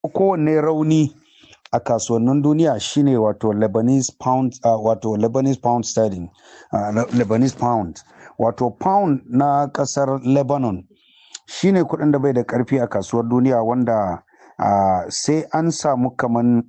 kowanne rauni a kasuwannin duniya shine wato Lebanese pound uh, wato Lebanese pound sterling uh, Lebanese pound wato pound na kasar Lebanon shine kuɗin da bai da ƙarfi a kasuwar duniya wanda uh, sai an samu kaman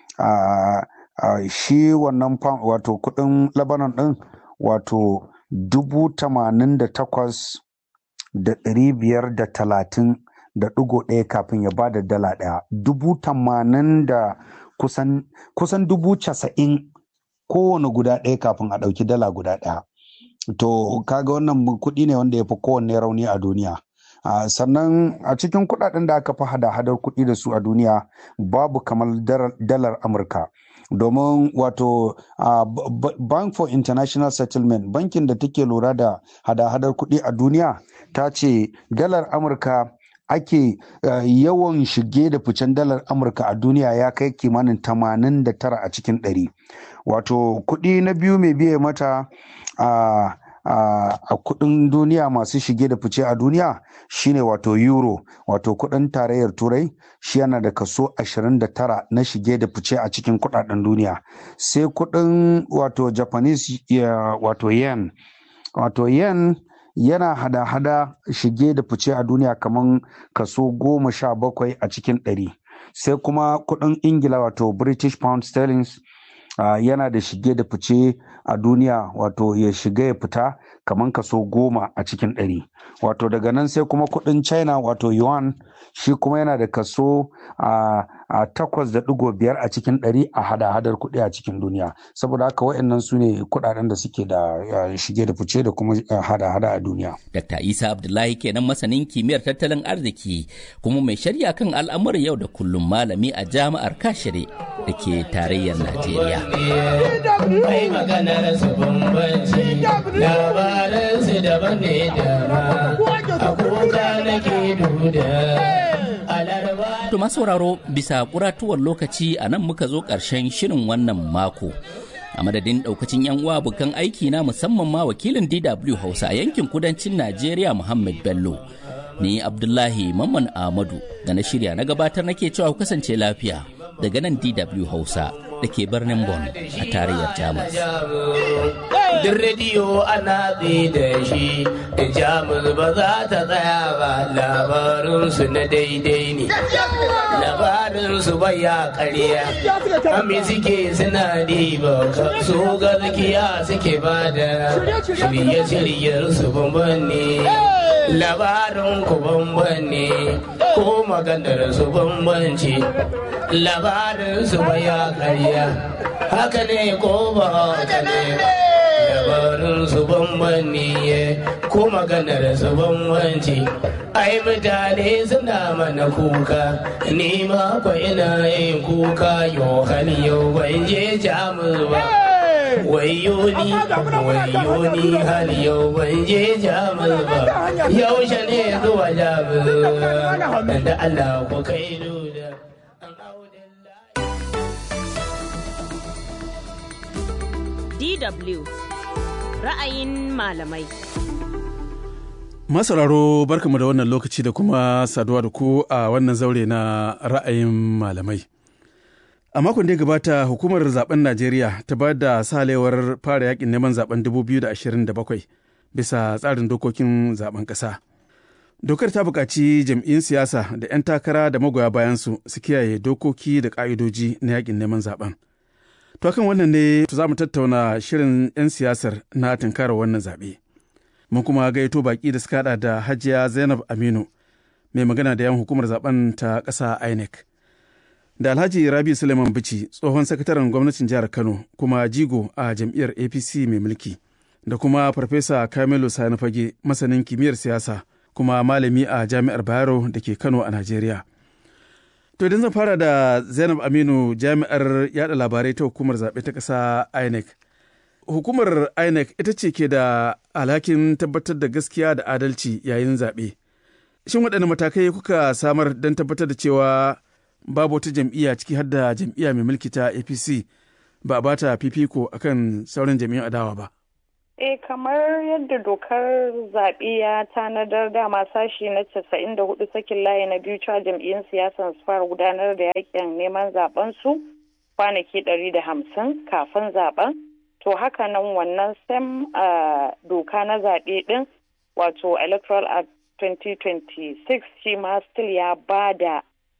shi wannan pound wato kuɗin Lebanon ɗin wato dubu tamanin da takwas da ɗari biyar da talatin da ɗigo ɗaya kafin ya ba da dala ɗaya dubu tamanin da kusan kusan dubu casa'in kowane guda ɗaya kafin a ɗauki dala guda ɗaya to kaga wannan kuɗi ne wanda ya fi kowanne rauni a duniya Uh, sannan a cikin kuɗaɗen da aka fi hada-hadar kuɗi da su a duniya babu kamar dalar amurka domin wato uh, bank for international settlement bankin da take lura da hada-hadar kuɗi a duniya ta ce dalar amurka ake uh, yawan shige da ficen dalar amurka a duniya ya kai kimanin 89 a cikin 100 wato kuɗi na biyu mai biye mata a a uh, kudin duniya masu shige da fice a duniya shine wato euro wato kudin tarayyar turai shi yana da kaso 29 na shige da fice a cikin kudaden duniya sai kudin wato japanese uh, wato yen wato yen yana hada-hada shige da fice a duniya kamar kaso goma sha bakwai a cikin ɗari sai kuma kudin ingila wato british pound sterling Uh, yana da shige da fice a duniya wato ya shiga ya fita kamar kaso goma a cikin ɗari wato daga nan sai kuma kuɗin china wato yuan shi kuma yana da kaso a uh, takwas da ɗigo biyar a cikin ɗari a hada-hadar kuɗi a cikin duniya saboda haka wa'annan su ne kuɗaɗen da suke da uh, shige da fice da kuma hada-hada a duniya. Dr. Isa Abdullahi kenan masanin kimiyyar tattalin arziki kuma mai shari'a kan al'amuran yau da kullum malami a jami'ar Kashire da ke tarayyar Najeriya. Mai maganar su bambanci labaran su daban ne da a kuka nake duda. To sauraro bisa kuratuwar lokaci a nan muka zo ƙarshen shirin wannan mako. A madadin ɗaukacin 'yan uwa bukan aiki na musamman ma wakilin DW Hausa a yankin kudancin Najeriya Muhammad Bello. Ni Abdullahi Mamman Ahmadu da na shirya na gabatar nake cewa kasance lafiya daga nan DW Hausa. da ke birnin Bonn a tarayyar Jamus. Duk rediyo ana da shi, Jamus ba za ta tsaya ba labarinsu na daidai ne. Labarinsu ba ya karya, ami suke suna diba su gaskiya suke ba da shirye-shiryen su bamban ne. Labarin ku bamban ne, ko maganar su bambanci. Labarin su ba ya karya. haka ne ko ba haka ne dabarun su bambanni ko maganar su bambanci ai mutane suna mana kuka ni ma kwa ina yin kuka yau hali yau ban je jamus ba wayo ni wayo ni hali yau ban je jamus ba yaushe ne zuwa jamus da Allah ku kai da DW ra'ayin malamai. Masararo barkamu da wannan lokaci da kuma saduwa da ku a wannan zaure na ra'ayin malamai. A makon da ya gabata hukumar zaben Najeriya ta ba da salewar fara yakin neman zaben 2027 bisa tsarin dokokin zaben ƙasa. Dokar ta buƙaci jam'in siyasa da 'yan takara da magoya bayansu su kiyaye dokoki da ƙa'idoji na yakin neman zaben. To kan wannan ne za mu tattauna shirin 'yan siyasar na tunkarar wannan zaɓe. Mun kuma gaito baƙi da suka haɗa da Hajiya Zainab Aminu, mai magana da yan hukumar zaben ta ƙasa INEC. Da Alhaji Rabi Suleiman Bici, tsohon sakataren gwamnatin jihar Kano, kuma jigo a jam'iyyar APC mai mulki. Da kuma Farfesa Kamilu Sani Fage, masanin kimiyyar siyasa, kuma malami a jami'ar Bayero da ke Kano a Najeriya. To idan zan fara da Zainab Aminu jami'ar yada labarai ta hukumar zaɓe ta ƙasa INEC. Hukumar INEC ita ce ke da alhakin tabbatar da gaskiya da adalci yayin zaɓe. Shin waɗanne matakai kuka samar don tabbatar da cewa babu wata jam'iyya ciki har da jam'iyya mai mulki ta APC ba a bata fifiko akan sauran jam'iyyun adawa ba? Eh kamar yadda dokar zaɓe ya tanadar dama sashi na casa'in da hudu sakin layi na biyu cewa jam'iyyun siyasan su fara gudanar da yakin neman zaben su kwanaki ɗari da hamsin kafin zaben to haka nan wannan sam doka na zaɓe ɗin wato electoral act 2026 shi ma still ya ba da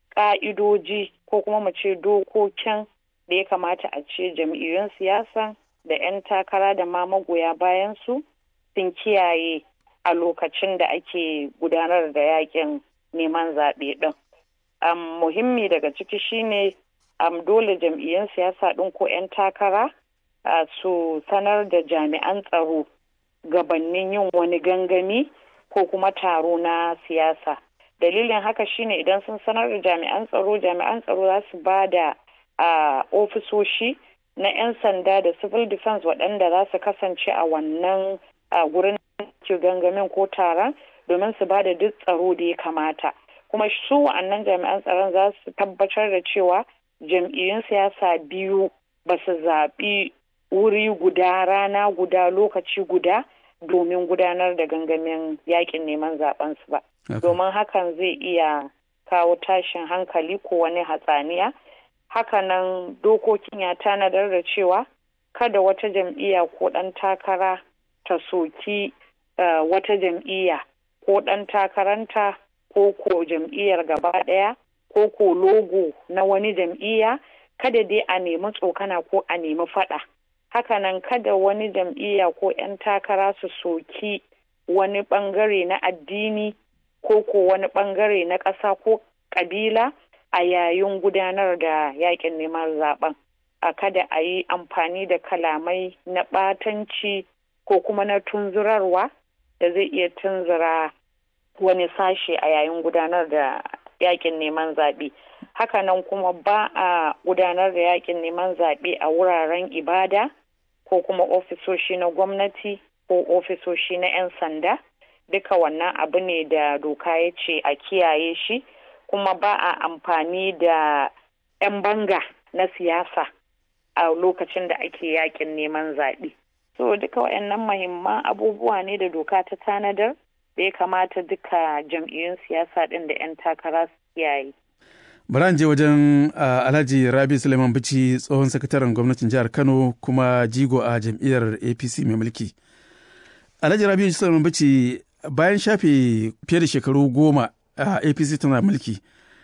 ƙa'idoji ko kuma mu ce dokokin da ya kamata a ce jam'iyyun siyasan da 'yan takara da ma magoya bayan su sun kiyaye a lokacin da ake gudanar da yakin neman zaɓe ɗin. Um, muhimmi daga ciki shine um, dole jam'iyyun siyasa ɗin ko 'yan takara uh, su sanar da jami'an tsaro gabannin yin wani gangami ko kuma taro na siyasa. Dalilin haka shine idan sun sanar da jami'an tsaro, jami'an tsaro za su ba da uh, ofisoshi na 'yan sanda da civil defense waɗanda za su kasance a wannan gurin ke gangamin ko taron domin su ba da duk tsaro da ya kamata kuma su wa'annan jami'an tsaron za su tabbatar da cewa jam'iyyun siyasa biyu ba su zaɓi wuri guda rana guda lokaci guda domin gudanar da gangamin yakin neman zaben su ba domin hakan zai iya kawo tashin hankali ko wani hatsaniya hakanan dokokin ya tanadar da cewa kada wata jam'iyya ko ɗan takara ta soki uh, wata jam'iyya ko ɗan takaranta ko ko jam'iyyar gaba ɗaya ko ko logo na wani jam'iyya kada dai a nemi tsokana ko a nemi faɗa hakanan kada wani jam'iyya ko 'yan takara su soki wani ɓangare na addini ko ko wani ɓangare na ƙasa ko ƙabila a yayin gudanar da yakin neman zaben a kada a yi amfani da kalamai na ɓatanci ko kuma na tunzurarwa da zai iya tunzura wani sashe a yayin gudanar da yakin neman zaɓe hakanan kuma ba a gudanar da yakin neman zaɓe a wuraren ibada ko kuma ofisoshi na gwamnati ko ofisoshi na 'yan sanda duka wannan abu ne da doka ya ce a kiyaye shi kuma ba a amfani da 'yan banga na siyasa a lokacin da ake yakin neman zaɓe. So duka waɗannan mahimman abubuwa ne da doka ta tanadar da ya kamata duka jam'iyyun siyasa ɗin da 'yan takara su kiyaye. Bari je wajen Alhaji Rabi Suleiman Bici tsohon sakataren gwamnatin jihar Kano kuma jigo a jam'iyyar APC mai mulki. Alhaji Rabi Suleiman Bici bayan shafe fiye da shekaru goma a apc tana mulki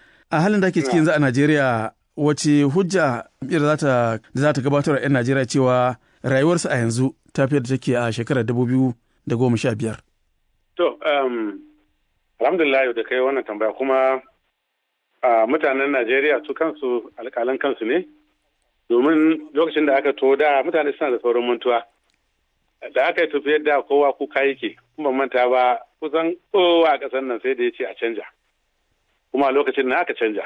a halin da ake cikin yanzu a najeriya wace hujja da za ta gabatar a 'yan najeriya cewa rayuwarsu a yanzu ta fiye da take a shekarar biyar. to alhamdulillah da kai wannan tambaya kuma mutanen najeriya su kansu alƙalan kansu ne domin lokacin da aka to da mutane suna da sauran mantuwa da aka yi tafiyar da kowa kuka yake kuma manta ba kusan kowa a ƙasar nan sai da ya ce a canja kuma a lokacin nan aka canja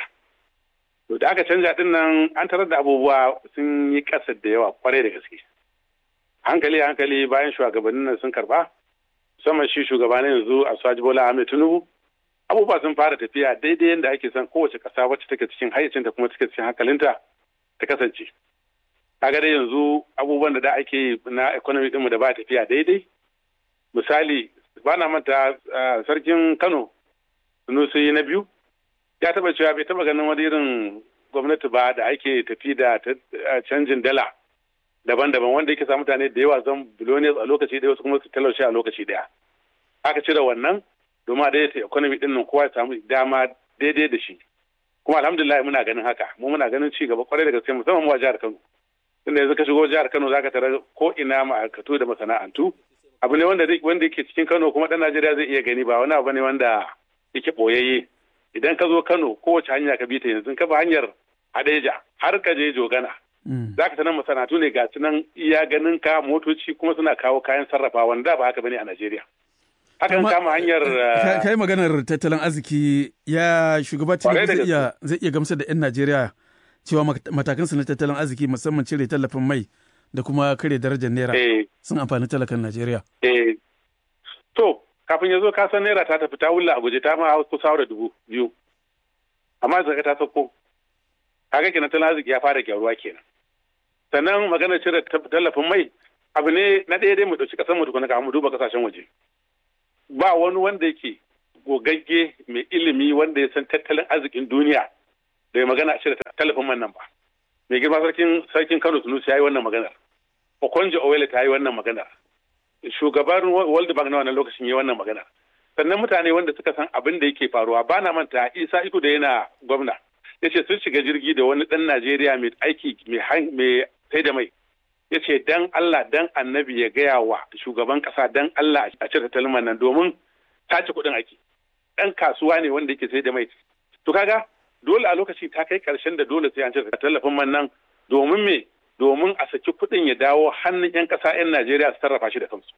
to da aka canja din nan an tarar da abubuwa sun yi ƙasa da yawa kwarai da gaske hankali hankali bayan shugabannin nan sun karba musamman shi shugaba na yanzu a swaji bola ahmed tinubu abubuwa sun fara tafiya daidai yadda ake son kowace ƙasa wacce take cikin hayyacinta kuma take cikin hankalinta ta kasance kaga dai yanzu abubuwan da da ake na economy ɗinmu da ba tafiya daidai misali ba na manta sarkin kano sunusi na biyu ya taba cewa bai taba ganin wani irin gwamnati ba da ake tafi da canjin dala daban-daban wanda yake sa mutane da yawa zan billionaires a lokaci ɗaya wasu kuma su talauce a lokaci ɗaya aka cire wannan domin a daidaita economy ɗin nan kowa ya samu dama daidai da shi kuma alhamdulillah muna ganin haka mu muna ganin ci gaba kwarai da gaske musamman mu a jihar Kano tunda yanzu ka shigo jihar Kano zaka tara ko ina ma'aikatu da masana'antu abu ne wanda wanda yake cikin Kano kuma dan Najeriya zai iya gani ba wani abu ne wanda yake boyayye idan ka zo Kano kowace hanya ka bi ta yanzu ka bi hanyar Hadeja har ka je Jogana zaka tanar masana'antu ne ga nan iya ganin ka motoci kuma suna kawo kayan sarrafa wanda ba haka bane a Najeriya hakan kama hanyar kai maganar tattalin arziki ya shugaba zai iya zai iya gamsar da 'yan Najeriya cewa matakansu na tattalin arziki musamman cire tallafin mai da kuma kare darajar naira sun amfani talakan Najeriya. To, kafin ya zo kasan naira ta tafi ta wulla a guje ta ma kusa da dubu biyu. Amma zaka ta sauko. Kaga kenan tattalin arziki ya fara gyaruwa kenan. Sannan maganar cire tallafin mai abu ne na ɗaya dai mu ɗauki ƙasar mu tukuna mu duba ƙasashen waje ba wani wanda yake gogagge mai ilimi wanda ya san tattalin arzikin duniya da ya magana a cire tallafin man nan ba mai girma sarkin sarkin Kano Sunusi ya yi wannan maganar Okonjo Owele ta yi wannan maganar shugaban World Bank na wannan lokacin ya yi wannan maganar sannan mutane wanda suka san abin da yake faruwa ba na manta Isa Iko da yana gwamna ya ce sun shiga jirgi da wani ɗan Najeriya mai aiki mai sai da mai ya ce dan Allah dan annabi ya gaya wa shugaban kasa dan Allah a cire talman nan domin tace kuɗin ake ɗan kasuwa ne wanda yake sai da mai to kaga dole a lokaci ta kai ƙarshen da dole sai an cire tallafin man nan domin me domin a saki kuɗin ya dawo hannun 'yan ƙasa 'yan Najeriya su sarrafa shi da kansu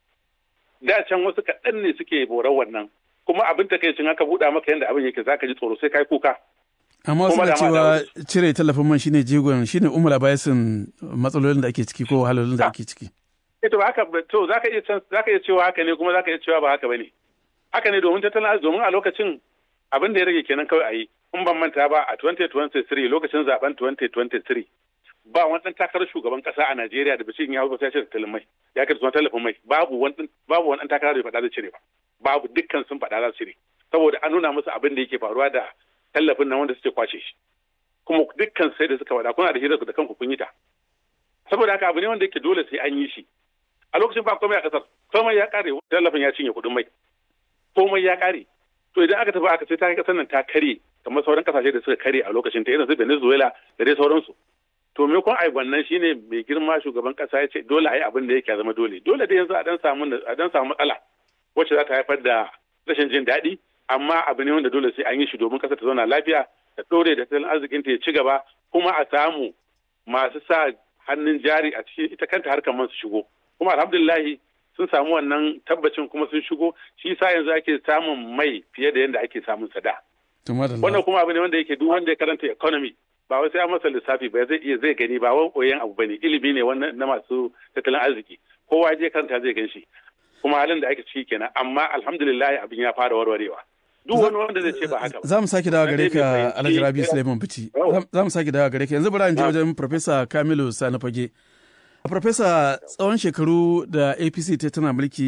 da can wasu kaɗan ne suke borar wannan kuma abin takaicin haka buɗa maka yadda abin yake zaka ji tsoro sai kai kuka amma wasu na cewa cire tallafin man shine jigon shine umar bayasin matsalolin da ake ciki ko wahalolin da ake ciki to haka to zaka iya zaka iya cewa haka ne kuma zaka iya cewa ba haka bane haka ne domin tattalin arziki domin a lokacin abin da ya rage kenan kawai a yi in ban manta ba a 2023 lokacin zaben 2023 ba wani dan takarar shugaban kasa a Najeriya da bishin ya hau sai cire tattalin mai ya kai tallafin mai babu wani babu wani dan takarar da faɗa zai cire ba babu dukkan sun faɗa za su cire saboda an nuna musu abin da yake faruwa da tallafin nan wanda suke kwace shi kuma dukkan sai da suka faɗa kuna da hirar da kanku kun yi ta saboda haka abu ne wanda yake dole sai an yi shi a lokacin ba komai a kasar komai ya kare tallafin ya cinye kuɗin mai komai ya kare to idan aka tafi aka ce ta kasar nan ta kare kamar sauran kasashe da suka kare a lokacin ta irin su Venezuela da dai sauransu to me kun ai wannan shine mai girma shugaban kasa ya ce dole a yi abin da yake zama dole dole da yanzu a dan samu a dan samu matsala wacce za ta haifar da rashin jin daɗi amma abu ne wanda dole sai an yi shi domin ƙasar ta zauna lafiya da ɗore da tattalin arzikin ta ya ci gaba kuma a samu masu sa hannun jari a cikin ita kanta harkar man su shigo kuma alhamdulillahi sun samu wannan tabbacin kuma sun shigo shi sa yanzu ake samun mai fiye da yadda ake samun sada wannan kuma abu ne wanda yake duk wanda ya karanta economy ba wai sai an masa lissafi ba zai iya zai gani ba wani koyon abu bane ilimi ne wannan na masu tattalin arziki kowa je karanta zai gan shi kuma halin da ake ciki kenan amma alhamdulillah abin ya fara warwarewa duk wani wanda zai ce ba haka ba za mu sake dawa gare ka alhaji rabi suleiman bici za mu sake dawa gare ka yanzu bari in je wajen professor kamilu sani fage professor tsawon shekaru da apc ta tana mulki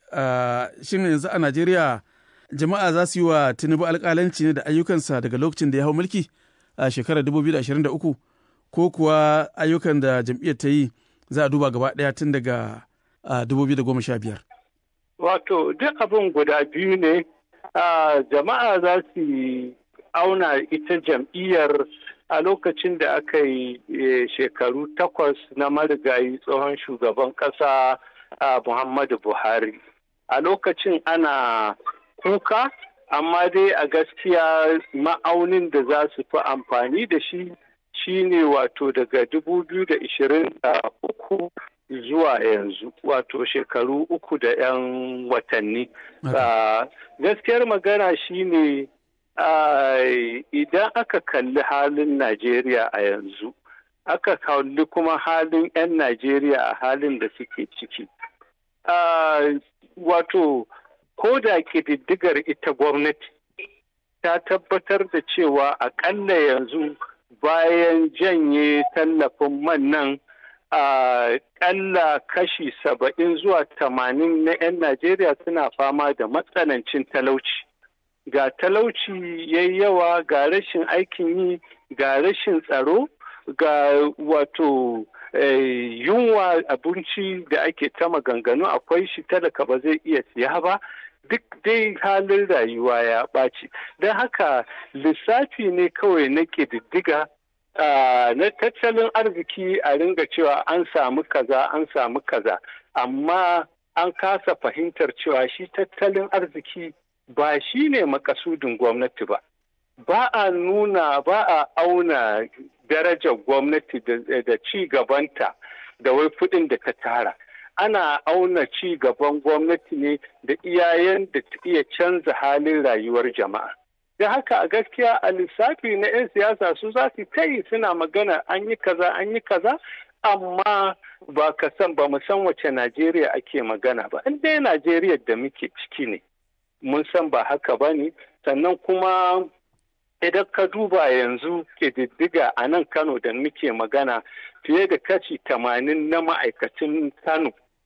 shin yanzu a najeriya jama'a za su yi wa tinubu alkalanci ne da ayyukansa daga lokacin da ya hau mulki a shekarar 2023 ko kuwa ayyukan da jam'iyyar ta yi za a duba gaba ɗaya tun daga 2015 wato duk abin guda biyu ne jama'a za su auna ita jam'iyyar a lokacin da aka yi shekaru takwas na marigayi tsohon shugaban ƙasa muhammadu buhari a lokacin ana kuka amma dai a gaskiya ma'aunin da za su fi amfani da shi shine wato daga 2023 zuwa yanzu wato shekaru uku da 'yan watanni gaskiyar magana shine idan aka kalli halin najeriya a yanzu aka kalli kuma halin 'yan najeriya a halin da suke ciki wato ko da ƙididdigar ita gwamnati ta tabbatar da cewa aƙalla yanzu bayan janye tallafin man nan a ƙalla kashi saba'in zuwa tamanin na 'yan Najeriya suna fama da matsanancin talauci. Ga talauci ya yawa ga rashin aikin yi ga rashin tsaro ga wato yunwa abinci da ake ta maganganu akwai shi talaka ba zai iya siya ba duk dai halin rayuwa ya ɓaci don haka lissafi ne kawai na ƙididdiga na tattalin arziki a ringa cewa an samu kaza an samu kaza amma an kasa fahimtar cewa shi tattalin arziki ba shi ne makasudin gwamnati ba ba a nuna ba a auna darajar gwamnati da ci gabanta da wai kuɗin da ta tara ana auna ci gaban gwamnati ne da iyayen da ta iya canza halin rayuwar jama'a. Da haka a gaskiya a lissafi na 'yan siyasa su za su ta yi suna magana an yi kaza an yi kaza amma ba ka san ba mu san wace Najeriya ake magana ba. In dai Najeriya da muke ciki ne mun san ba haka ba ne sannan kuma idan ka duba yanzu ƙididdiga a nan Kano da muke magana fiye da kashi tamanin na ma'aikacin Kano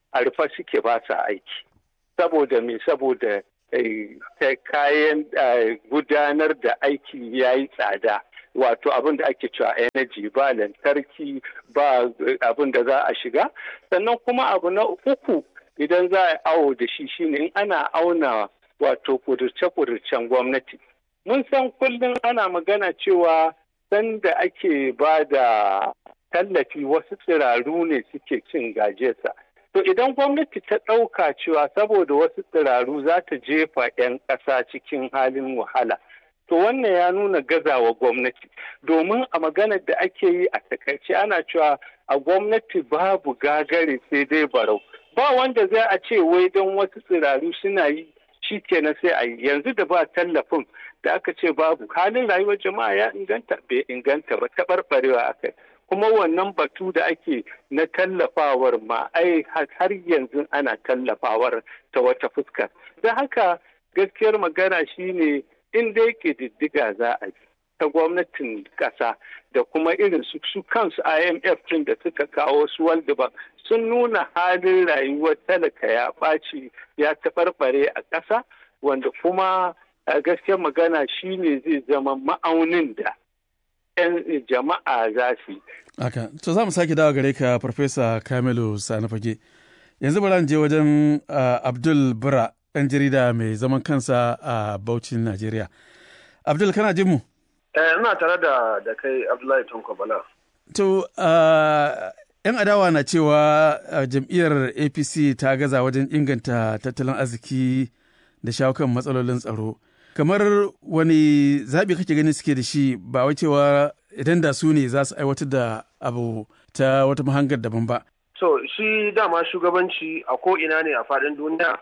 a rufe suke ba sa aiki saboda me saboda ta kayan gudanar da aiki ya yi tsada wato abin da ake cewa energy ba lantarki ba abin da za a shiga sannan kuma abu na uku idan za a awo da shi shine in ana auna wato kudurce-kudurcen gwamnati mun san kullum ana magana cewa sanda ake ba da tallafi wasu tsiraru ne suke cin gajesa to idan gwamnati ta ɗauka cewa saboda wasu tsiraru za ta jefa 'yan ƙasa cikin halin wahala to wannan ya nuna gazawa gwamnati domin a maganar da ake yi a takaice ana cewa a gwamnati babu gagare sai dai barau ba wanda zai a ce wai don wasu tsiraru suna yi shi kenan sai a yi yanzu da ba tallafin da aka ce babu halin rayuwar jama'a ya inganta bai inganta ba taɓarɓarewa aka kuma wannan batu da ake na tallafawar ma ai har yanzu ana tallafawar ta wata fuska da haka gaskiyar magana shine in dai diddiga za a yi ta gwamnatin ƙasa da kuma irin su su kansu IMF din da suka kawo su World Bank sun nuna halin rayuwar talaka ya ɓaci ya taɓarɓare a ƙasa wanda kuma a gaskiyar magana shine zai zama ma'aunin da 'yan jama'a za su yi. Aka, to za mu sake dawo gare ka Farfesa Kamilu Sani Fage. Yanzu bari je wajen Abdul Bura, ɗan jarida mai zaman kansa a Bauchin Najeriya. Abdul, kana jin mu? ina tare da da kai Abdullahi Tanko Bala. To, ‘yan adawa na cewa jam'iyyar APC ta gaza wajen inganta tattalin arziki da shawo kan matsalolin tsaro. Kamar wani zaɓi kake gani suke da shi ba wai cewa idan da su ne za su aiwatar da abu ta wata mahangar daban ba. So, shi dama shugabanci a ko'ina ne a faɗin duniya,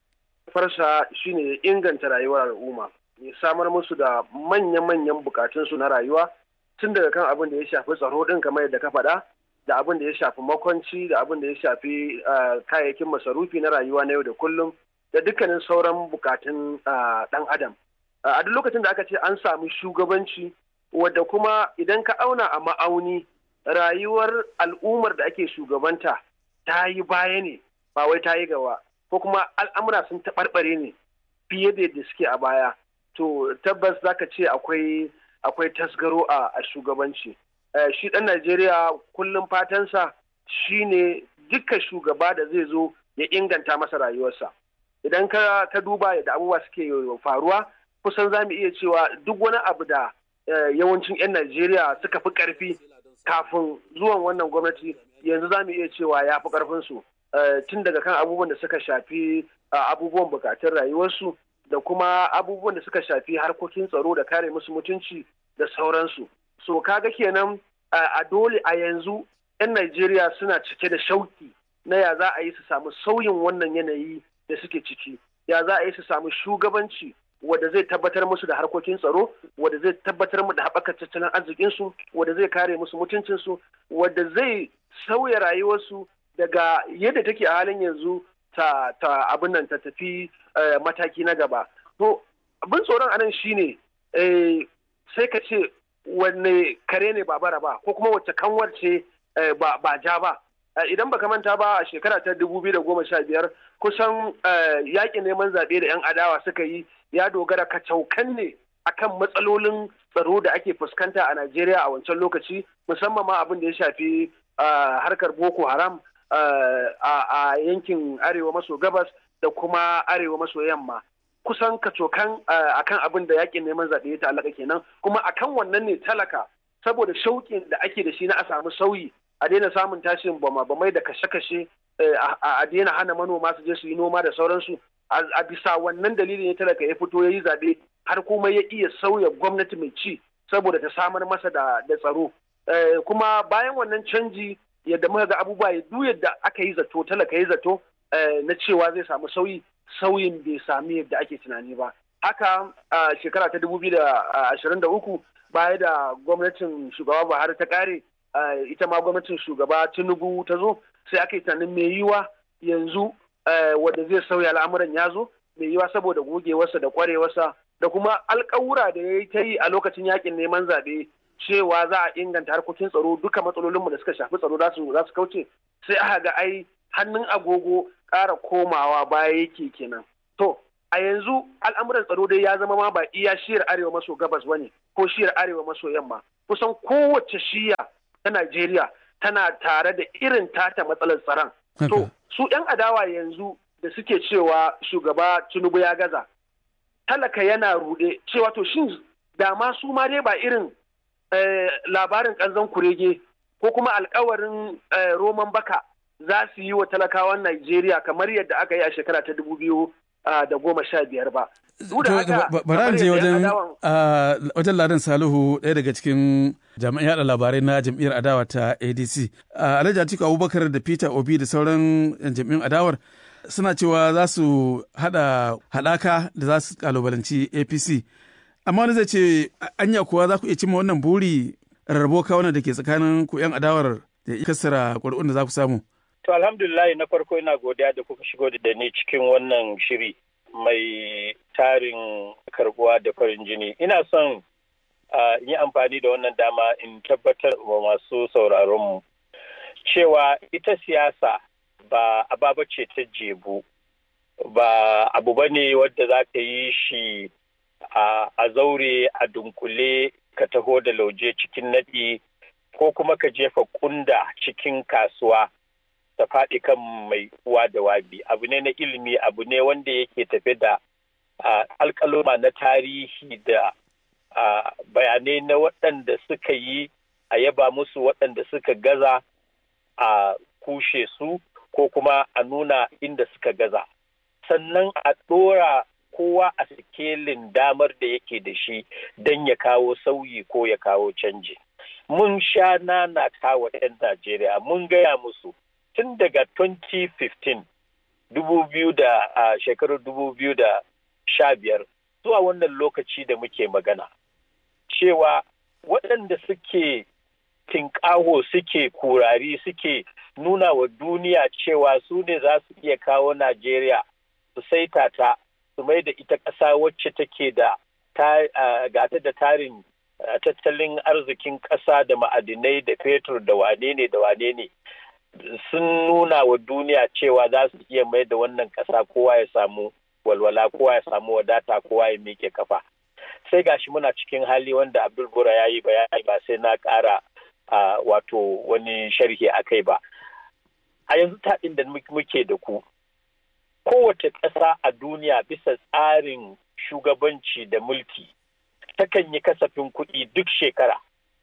farsa shine inganta rayuwar al'umma. ya samar musu da manya-manyan bukatunsu na rayuwa tun daga kan abin da ya shafi tsaro ɗin kamar yadda ka faɗa da abin da ya shafi makwanci da abin da ya shafi kayayyakin masarufi na rayuwa na yau da kullum da dukkanin sauran bukatun ɗan adam a duk lokacin da aka ce an sami shugabanci wadda kuma idan ka auna a ma'auni rayuwar al'ummar da ake shugabanta ta yi baya ne ba wai ta yi gaba ko kuma al'amura sun taɓarɓare ne fiye da yadda suke a baya to tabbas zaka ce akwai akwai tasgaro a, a shugabanci shi ɗan najeriya kullum fatansa shine dukkan shugaba da zai zo ya inganta masa rayuwarsa idan ka, ka duba yadda abubuwa suke faruwa kusan za mu iya cewa duk wani abu da yawancin 'yan najeriya suka fi ƙarfi kafin zuwan wannan gwamnati yanzu za mu iya cewa ya fi ƙarfinsu tun daga kan abubuwan da suka shafi abubuwan bukatun rayuwarsu da kuma abubuwan da suka shafi harkokin tsaro da kare musu mutunci da sauransu. So kaga kenan a dole a yanzu 'yan Najeriya suna cike da shauki na ya za a yi su samu sauyin wannan yanayi da suke ciki, ya za a yi su samu shugabanci wadda zai tabbatar musu da harkokin tsaro, wadda zai tabbatar mu da haɓakar tattalin arzikinsu, wadda zai kare musu mutuncinsu, wadda zai sauya rayuwarsu daga yadda take a halin yanzu ta, ta abin nan ta tafi uh, mataki na gaba. To, abin tsoron anan shine eh, sai ka ce wanne kare ne ba bara ba ko kuma wacce kanwar ce eh, ba, ba ja ba. Uh, idan baka manta ba a shekara ta dubu biyu da goma sha biyar kusan uh, yaƙin neman zaɓe da 'yan adawa suka yi ya dogara kacaukan ne akan matsalolin tsaro da ake fuskanta a Najeriya a wancan lokaci musamman ma abin da ya shafi harkar Boko Haram a yankin arewa maso gabas da kuma arewa maso yamma kusan kacokan akan abin da yakin neman zaɓe ya ta'allaka kenan kuma akan wannan ne talaka saboda shauƙin da ake da shi na a samu sauyi a daina samun tashin bama bamai da kashe-kashe a daina hana manoma su je su yi noma da sauransu a bisa wannan dalilin ya talaka ya fito ya yi zaɓe har kuma ya iya sauya gwamnati mai ci saboda ta samar masa da tsaro kuma bayan wannan canji yadda muka ga abubuwa ya duk yadda aka yi zato talaka ya zato na cewa zai samu sauyi sauyin bai sami yadda ake tunani ba haka a shekara ta dubu biyu da ashirin da uku baya da gwamnatin shugaba buhari ta kare ita ma gwamnatin shugaba tinubu ta zo sai aka yi tunanin mai yiwa yanzu wanda zai sauya al'amuran ya zo mai yiwa saboda gogewarsa da kwarewarsa da kuma alkawura da ya yi ta yi a lokacin yakin neman zaɓe cewa za a inganta harkokin tsaro duka matsalolinmu da suka shafi tsaro za su kauce sai aka ga ai hannun agogo ƙara komawa baya yake kenan to a yanzu al'amuran tsaro dai ya zama ma ba iya shiyar arewa maso gabas ba ne ko shiyar arewa maso yamma kusan kowace shiya ta najeriya tana tare da irin tata matsalar tsaron to su 'yan adawa yanzu da suke cewa shugaba tinubu ya gaza talaka yana ruɗe cewa to shin da ma su ma dai ba irin labarin kanzon kurege ko kuma alkawarin roman baka za su yi wa talakawan Najeriya kamar yadda aka yi a shekara ta dubu biyu da goma sha biyar ba. Bara je wajen wajen Ladan Salihu ɗaya daga cikin jami'an yada labarai na jam'iyyar adawa ta ADC. Alhaji Atiku Abubakar da Peter Obi da sauran jam'iyyun adawar suna cewa za su haɗa haɗaka da za su kalubalanci APC. Amma wani zai ce anya kuwa za ku iya cimma wannan buri rarrabo kawunan da ke tsakanin ku 'yan adawar da kasara ƙuri'un da za ku samu. To alhamdulillah na farko ina godiya da kuka shigo da ni cikin wannan shiri mai tarin karbuwa da farin jini. Ina son yi amfani da wannan dama in tabbatar wa masu sauraronmu cewa ita siyasa ba ababa ce ta jebu ba abu ba ne wadda za ka yi shi a zaure a dunkule ka taho da lauje cikin naɗi ko kuma ka jefa kunda cikin kasuwa ta faɗi kan mai uwa da wabi abu ne na ilimi abu ne wanda yake tafe da alkaloma na tarihi da bayanai na waɗanda suka yi a yaba musu waɗanda suka gaza a kushe su ko kuma a nuna inda suka gaza sannan a ɗora kowa a sikelin damar da yake da shi don ya kawo sauyi ko ya kawo canji. Mun sha nana kawo 'yan Najeriya mun gaya musu tun daga 2015 2000 da a shekarar 2015 zuwa wannan lokaci da muke magana cewa waɗanda suke tinƙaho suke kurari suke nuna wa duniya cewa su ne za su iya kawo Najeriya su saita ta su mai da ita ƙasa wacce take da gata da tarin tattalin arzikin ƙasa da ma'adinai da fetur da wane ne da wane ne sun nuna wa duniya cewa za su iya mai da wannan ƙasa kowa ya samu walwala kowa ya samu wadata kowa ya miƙe kafa sai gashi muna cikin hali wanda abdul bura ya yi bayani ba sai na ƙara wato wani sharhi a kai ba a yanzu taɗin da muke da ku kowace ƙasa a duniya bisa tsarin shugabanci da mulki takan yi kasafin kuɗi duk shekara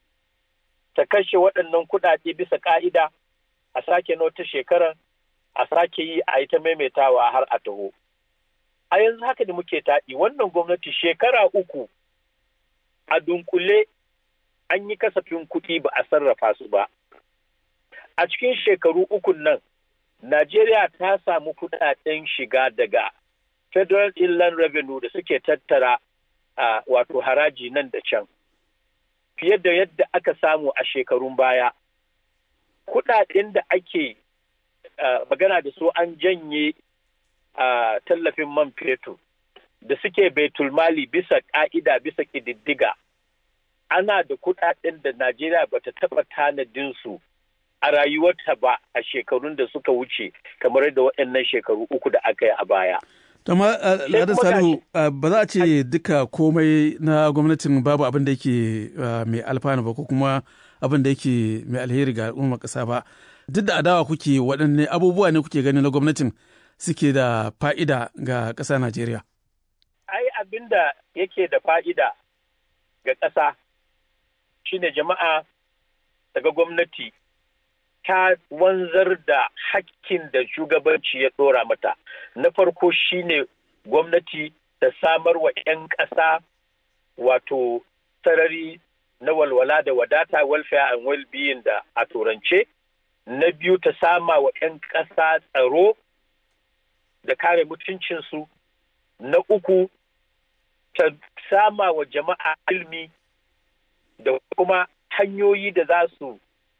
ta kashe waɗannan kuɗaɗe bisa ƙa'ida a sake na wata shekarar a sake yi a yi ta maimaitawa har a taho a yanzu haka da muke taɗi wannan gwamnati shekara uku a dunkule an yi kasafin kuɗi ba a sarrafa su ba a cikin shekaru ukun nan Najeriya ta samu kudaden shiga daga Federal Inland Revenue da suke tattara uh, wato haraji nan da can. Fiye da yadda aka samu a shekarun baya. Kudaden da ake uh, magana da su an janye uh, tallafin man fetur da suke baitulmali bisa ka'ida bisa ƙididdiga. Ana da kudaden da Najeriya bata taɓa tanadin su. a rayuwarta ba a shekarun da suka wuce kamar da waɗannan shekaru uku da aka yi a baya. Tama Ladan Salihu ba za a ce duka komai na gwamnatin babu abin da yake mai alfanu ba ko kuma abin da yake mai alheri ga al'ummar ƙasa ba. Duk da adawa kuke waɗanne abubuwa ne kuke gani na gwamnatin suke da fa'ida ga ƙasa Najeriya. Ai abin da yake da fa'ida ga ƙasa shine jama'a daga gwamnati ta wanzar da hakkin da shugabanci ya ɗora mata. Na farko shine gwamnati ta samar wa 'yan ƙasa wato sarari na walwala da wadata welfare and well-being da a turance. Na biyu ta sama wa 'yan ƙasa tsaro da kare mutuncinsu. Na uku ta sama wa jama'a ilmi da kuma hanyoyi da za su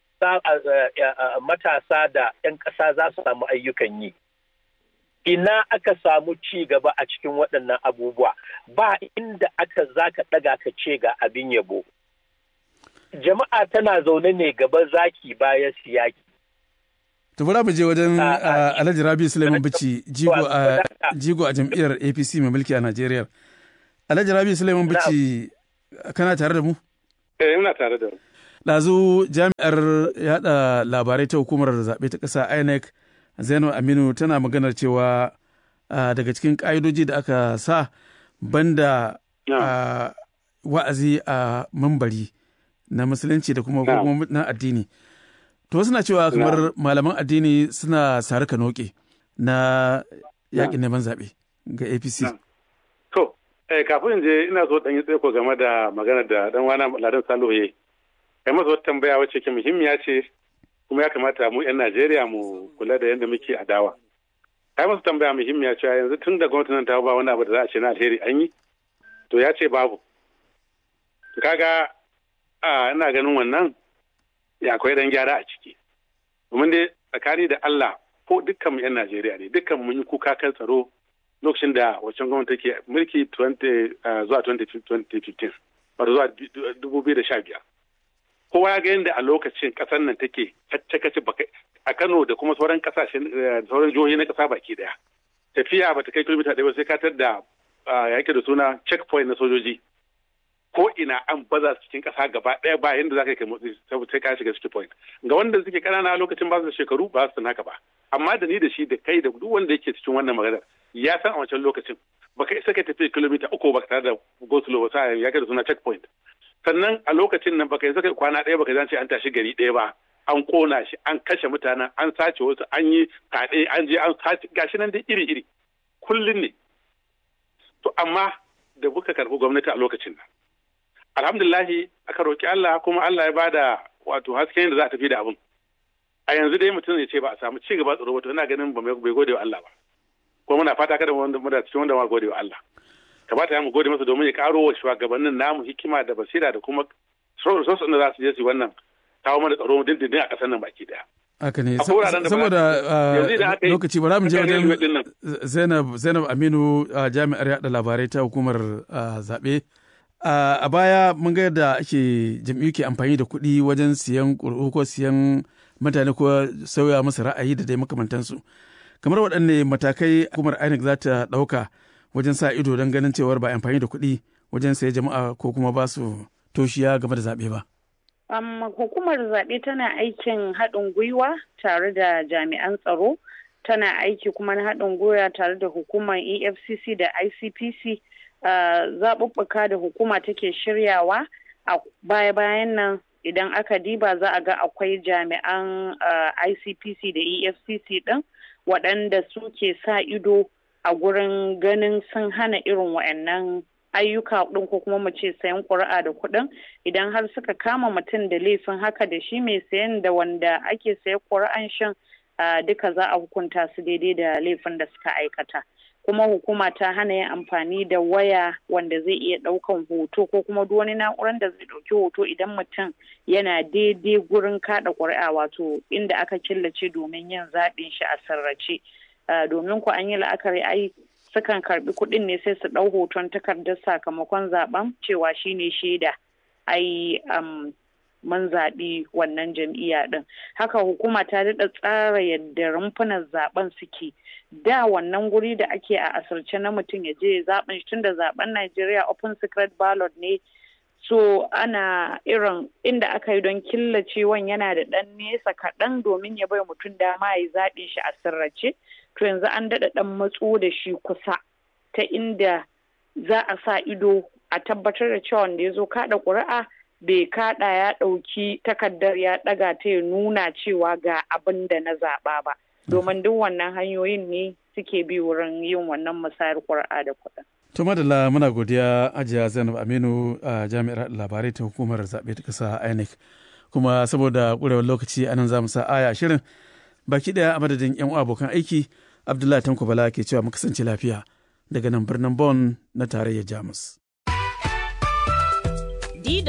matasa da 'yan ƙasa za su samu ayyukan yi. Ina aka samu ci gaba a cikin waɗannan abubuwa ba inda aka za ka ɗaga ka ce ga abin yabo. Jama'a tana zaune ne gaba zaki bayan siyaki. To bari mu je wajen Alhaji Rabi Suleiman Bichi jigo a jigo a jam'iyyar APC mai mulki a Najeriya. Alhaji Rabi Suleiman Bichi kana tare da mu? Eh ina tare da mu. Ɗazu jami'ar yada labarai ta hukumar zaɓe ta ƙasa INEC Zainab Aminu tana maganar cewa daga cikin ƙa'idoji da aka sa banda wa'azi a mambari na musulunci da kuma na addini. To suna cewa kamar malaman addini suna sare ka noke na yakin neman zaɓe ga APC. To, kafin je ina so ɗan yi tsaiko game da magana da ɗan wana Ladan Salihu ya kai masa wata tambaya wacce ke muhimmiya ce kuma ya kamata mu 'yan Najeriya mu kula da yadda muke adawa. Kai masa tambaya muhimmiya cewa yanzu tun da gwamnati nan ta ba wani abu da za a ce na alheri an yi to ya ce babu. Kaga ina ganin wannan ya akwai dan gyara a ciki domin dai tsakani da Allah ko dukkan mu yan Najeriya ne dukkan mun yi kuka kan tsaro lokacin da wancan gwamnati take mulki 20 zuwa 2015 wato zuwa 2015 kowa ya ga yadda a lokacin kasar nan take kacce a Kano da kuma sauran kasashen sauran jihohi na kasa baki daya tafiya bata kai kilomita ɗaya ba sai ka tar da yake da suna checkpoint na sojoji ko ina an baza su cikin ƙasa gaba ɗaya ba yadda za ka kai motsi sai ka shiga city point ga wanda suke ƙanana lokacin ba su da shekaru ba su haka ba amma da ni da shi da kai da duk wanda yake cikin wannan maganar ya san a wancan lokacin baka isa kai tafiya kilomita uku ba tare da go slow ba ya kai da suna checkpoint sannan a lokacin nan baka isa kai kwana ɗaya baka zance an tashi gari ɗaya ba an kona shi an kashe mutanen an sace wasu an yi kaɗe an je an sace gashi nan dai iri iri kullum ne to amma da muka karɓi gwamnati a lokacin nan alhamdulillahi aka roƙi Allah kuma Allah ya bada wato hasken da za a tafi da abin a yanzu dai mutum ya ce ba a samu ci gaba tsaro wato ina ganin bai gode wa Allah ba kuma muna fata kada wanda muna cikin wanda ma gode wa Allah kamata ya mu gode masa domin ya karo wa shugabannin namu hikima da basira da kuma resources da za su je su wannan kawo mana tsaro dindindin a ƙasar nan baki daya haka ne saboda lokaci bara mu je wajen Zainab Zainab Aminu jami'ar yada labarai ta hukumar zaɓe Uh, a baya mun ga yadda ake jam'iyyu ke amfani da kuɗi wajen siyan ƙuri'u ko siyan mutane ko sauya musu ra'ayi da dai makamantansu kamar waɗanne matakai hukumar INEC za ta ɗauka wajen sa ido don ganin cewar ba amfani da kuɗi wajen saye jama'a ko kuma ba su toshiya game da zaɓe ba. Um, hukumar zaɓe tana aikin haɗin gwiwa tare da jami'an tsaro tana aiki kuma na haɗin gwiwa tare da hukumar efcc da icpc Uh, zaɓuɓɓuka da hukuma take shiryawa a baya-bayan nan idan aka diba za a ga akwai jami'an uh, ICPC da EFCC ɗin waɗanda suke sa ido a gurin ganin sun hana irin waɗannan ayyuka ɗin ko kuma mu ce sayan ƙuri'a da kuɗin idan har suka kama mutum da laifin haka da shi mai sayan da wanda ake sayan ƙuri'an shan uh, duka za a hukunta su daidai da laifin da suka aikata. kuma hukuma ta hana yin amfani da waya wanda zai iya ɗaukan hoto ko kuma duk wani na'urar da zai ɗauki hoto idan mutum yana daidai gurin kaɗa ƙuri'a wato inda aka killace domin yin zaɓin shi a sarrace domin ku an yi la'akari ai sukan karɓi kuɗin ne sai su ɗau hoton takardar sakamakon zaɓen cewa shine shaida ai mun zaɓi wannan jam'iyya ɗin haka hukuma ta daɗa tsara yadda rumfunan zaɓen suke da wannan guri da ake a asirce na mutum ya je zaben shi tunda zaben Najeriya open secret ballot ne so ana irin inda aka yi don killacewan yana da ɗan nesa kaɗan domin ya bai mutum dama ya zaɓe shi a sirrace to yanzu an daɗa ɗan matso da shi kusa ta inda za a sa ido a tabbatar da cewa wanda ya zo kaɗa ƙuri'a bai kaɗa ya ɗauki takardar ya ɗaga ta ya nuna cewa ga abin da na zaɓa ba. domin duk wannan hanyoyin ne suke bi wurin yin wannan musayar ƙuri'a da kuɗin. To madalla muna godiya ajiya Zainab Aminu a jami'ar labarai ta hukumar zaɓe ta ƙasa INEC. Kuma saboda ƙurewar lokaci anan za mu sa aya shirin baki ɗaya a madadin 'yan abokan aiki Abdullahi Tanko Bala ke cewa mu kasance lafiya daga nan birnin Bonn na tarayyar Jamus.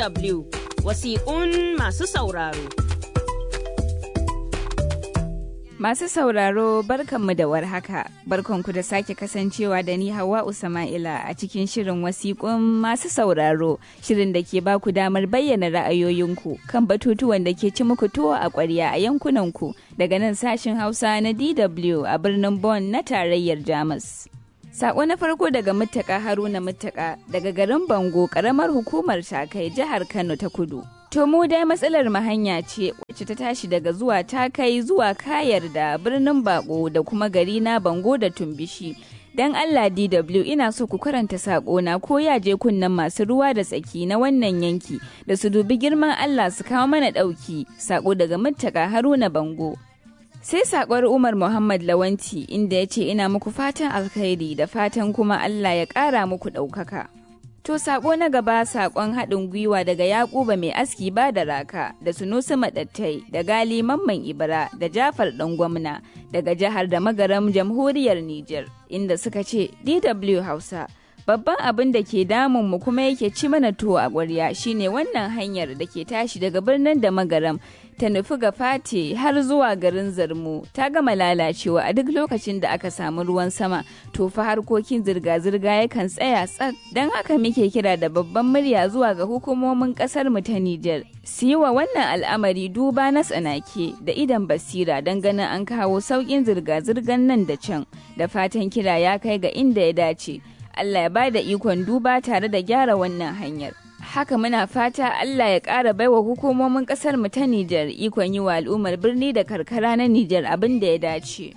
DW wasiƙun masu sauraro. Masu sauraro barkanmu da warhaka, barkanku da sake kasancewa da ni Hawa Usama'ila a cikin shirin wasiƙun masu sauraro, shirin da ke baku damar bayyana ra'ayoyinku kan batutuwan da ke ci muku tuwo a ƙwarya a yankunanku daga nan sashin Hausa na DW a birnin Bonn na tarayyar Jamus. Sako na farko daga Muttaka Haruna Muttaka daga garin Bango, ƙaramar hukumar Takai, jihar Kano ta Kudu. To mu dai matsalar hanya ce wacce ta tashi daga zuwa ta kai zuwa kayar da birnin bako da kuma gari na bango da tumbishi. Dan Allah DW ina so ku karanta na ko ya je kunnen masu ruwa da tsaki na wannan yanki da su dubi girman Allah su kawo mana ɗauki sako daga muttaka Haruna Bango. Sai sakon Umar Muhammad Lawanti inda ya ce ina muku fatan alkhairi da fatan kuma Allah ya ƙara muku ɗaukaka. To sako na gaba sakon haɗin gwiwa daga Yakuba mai aski ba da raka da Sunusi Maɗattai da Gali Mamman Ibra da Jafar ɗan gwamna daga jihar da magaram jamhuriyar Nijar inda suka ce DW Hausa babban abin da ke damun mu kuma yake ci mana tuwo a ƙwarya shine wannan hanyar da ke tashi daga birnin da magaram ta nufi ga fate har zuwa garin zarmu ta gama lalacewa a duk lokacin da aka samu ruwan sama to fa harkokin zirga-zirga yakan tsaya tsak don haka muke kira da babban murya zuwa ga hukumomin kasar mu ta Nijar su yi wa wannan al'amari duba na tsanake da idan basira don ganin an kawo sauƙin zirga-zirgan nan da can da fatan kira ya kai ga inda ya dace Allah ya bada ikon duba tare da gyara wannan hanyar. Haka muna fata Allah ya ƙara baiwa hukumomin ƙasar mu ta Nijar ikon yi wa al'ummar birni da karkara na Nijar abin da ya dace.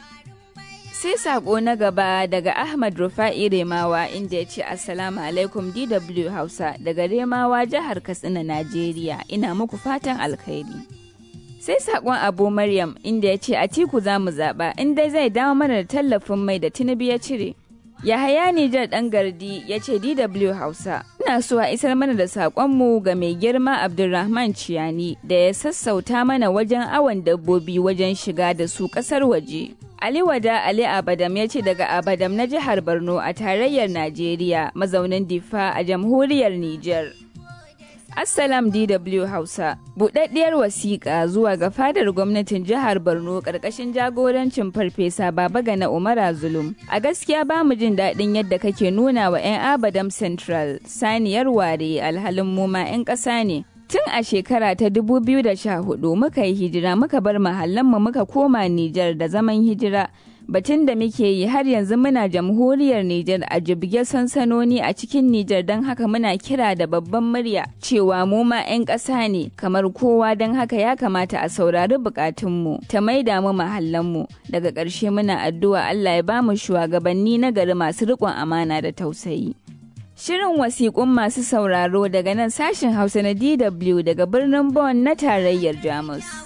Sai sako na gaba daga Ahmad Rufa'i Remawa inda ya ce Assalamu alaikum DW Hausa daga Remawa jihar Katsina Najeriya ina muku fatan alkhairi. Sai sakon Abu Maryam inda ya ce Atiku za mu zaɓa inda zai dawo mana da tallafin mai da Tinubu ya cire. Yahaya Nijar ɗan gardi ya ce DW Hausa, ina so a isar mana da saƙonmu ga mai girma Abdulrahman Ciyani da ya sassauta mana wajen awon dabbobi wajen shiga da su ƙasar waje. Ali Wada Ali Abadam ya ce daga Abadam na jihar Borno a tarayyar Najeriya mazaunin Difa a jamhuriyar Nijar. Assalam DW Hausa, buɗaɗɗiyar wasiƙa zuwa ga fadar gwamnatin jihar Borno ƙarƙashin jagorancin Farfesa Babagana Umara Zulum. A gaskiya ba mu jin daɗin yadda kake nuna wa 'yan Abadam Central saniyar ware alhalin mu ma 'yan ƙasa ne. Tun a shekara ta 2014 muka yi hijira muka bar mu muka koma Nijar da zaman hijira. batun da muke yi har yanzu muna jamhuriyar Nijar a jibge sansanoni a cikin Nijar don haka muna kira da babban murya cewa mu ma 'yan ƙasa ne kamar kowa don haka ya kamata a saurari bukatunmu ta maida mu mahallanmu daga ƙarshe muna addu'a Allah ya bamu shugabanni na gari masu riƙon amana da tausayi. Shirin wasiƙun masu sauraro daga nan sashen Hausa na DW daga birnin Bonn na tarayyar Jamus.